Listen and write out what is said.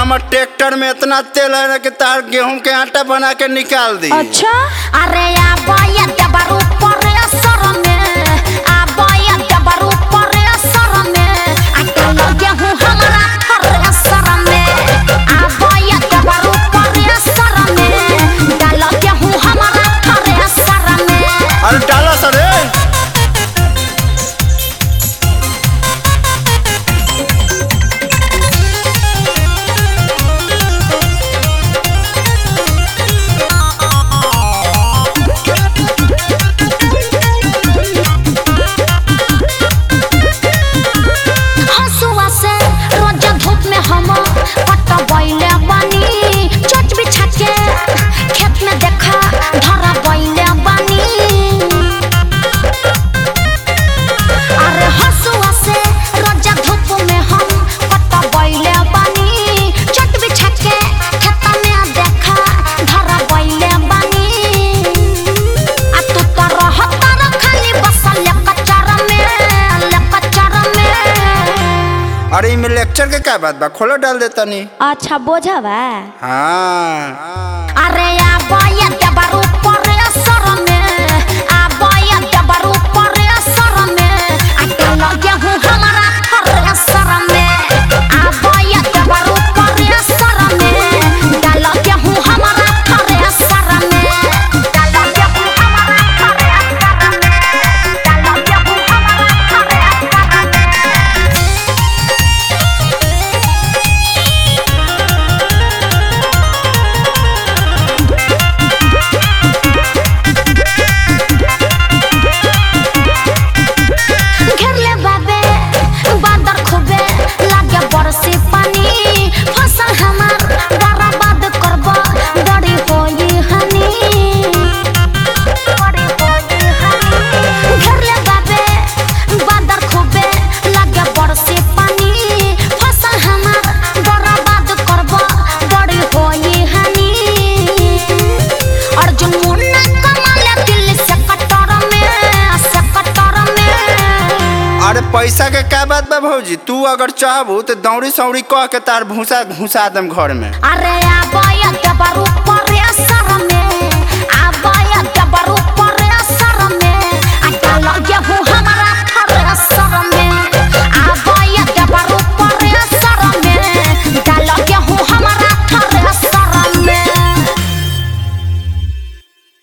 हमर ट्रैक्टर में इतना तेल है ना कि तार गेहूं के आटा बना के निकाल दी अच्छा अरे आबोया देबर ऊपर असर में आबोया देबर ऊपर असर में आटा लगे हूँ हमारा हर असर में आबोया देबर ऊपर असर में डाल के हूँ हमारा हर असर में अरे डाला सर रे हंसुआ से रोज धूप में हम पट बैले बानी चोट बिछा के खेत में देखा धरा बैले बानी अरे हंसुआ से रोज धूप में हम पट बैले बानी चोट बिछा के खेत में देखा धरा बैले बानी आ तू तो रहता र खाली बसल कचरा में कचरा में अरे इमे लेक्चर के क्या बात बा खोलो डाल देता नी अच्छा बोझा बा हाँ अरे आबोया देबर ऊपर असर में आबोया देबर ऊपर असर में आटा लगे हूँ हमारा हर असर में आबोया देबर ऊपर असर में डाल के हूँ हमारा हर असर में डाल के हूँ हमारा हर असर में डाल के हूँ हमारा हर असर में घेरले बाबे बादर खूबे लागे बरसी पानी फसल हमार बर्बाद करब बड़ी होई हनी बड़ी होई हनी घेरले बाबे बादर खूबे लागे बरसी पानी फसल हमार बर्बाद करब बड़ी होई हनी अर्जुन मुन्ना कमाले दिल्ली से कटर में से कटर में अरे पैसा के क्या बात बा भौजी तू अगर चाहबू तो दौड़ी सौड़ी कह के तार भूसा घुसा दम घर में अरे आबोया देबर ऊपर